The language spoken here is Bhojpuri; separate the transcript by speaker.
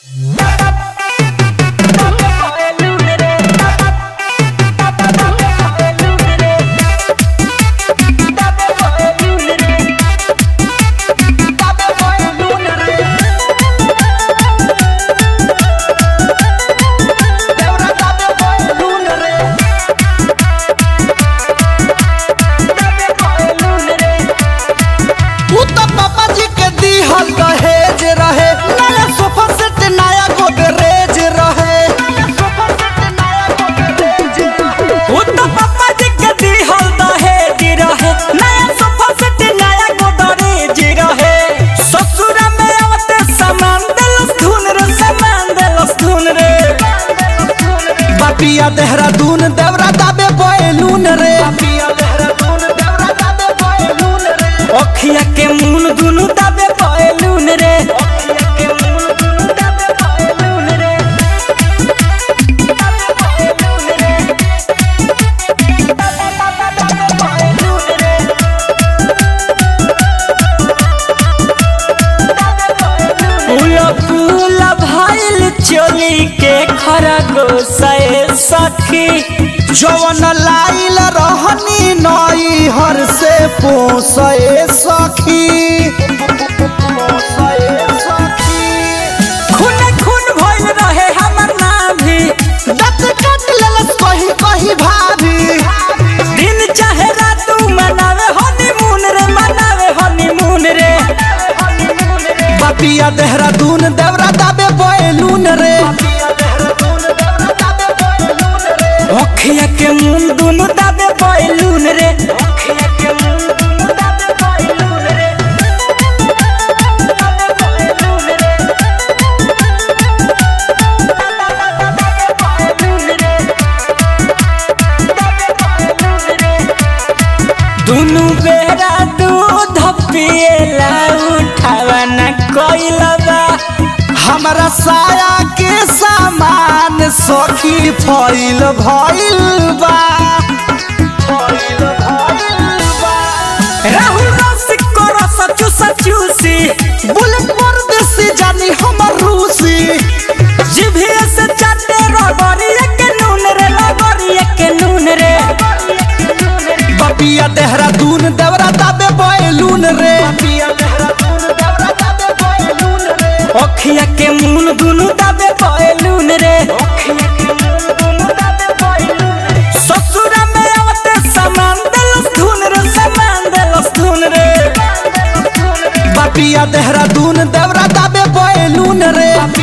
Speaker 1: पिया देहरादून देवरा दाबे बैलून रे
Speaker 2: अखिया के मुन दुनु दाबे बैलून रे फूला फूला भइल चोली के खरगोशे सखी
Speaker 1: जवन लाइल रहनी नई हर से पोसे सखी
Speaker 2: खून खून भइल रहे हमर नाभी
Speaker 1: दत कट लेलस कहीं कहीं भाभी
Speaker 2: दिन चाहे रात मनावे हनीमून रे मनावे हनीमून रे
Speaker 1: बपिया देहरादून देवरा दाबे बैलून रे
Speaker 2: अखिया के मुन दुनु दाबे बैलून रे अखिया के मुन दुनु दाबे बैलून रे दुनु बेरा दूध पिएला उठावा न कोइलबा
Speaker 1: हमरा साया के सामान सखी फैल भइल बा
Speaker 2: राहुल रसिक को रस चूसा चूसी
Speaker 1: बुलेट परदेसी जानी हमर रूसी
Speaker 2: जिभिया से चाटे रगड़िया के नून रे लगड़िया के नून रे
Speaker 1: बपिया देहरादून देवरा दाबे बैलून रे
Speaker 2: अखिया के मुन दुनु दाबे बैलून रे अखिया के मुन दुनु दाबे बैलून रे ससुरा में आवते सामान देलस धुन रे सामान देलस धुन रे
Speaker 1: बपिया देहरादून देवरा दाबे बैलून रे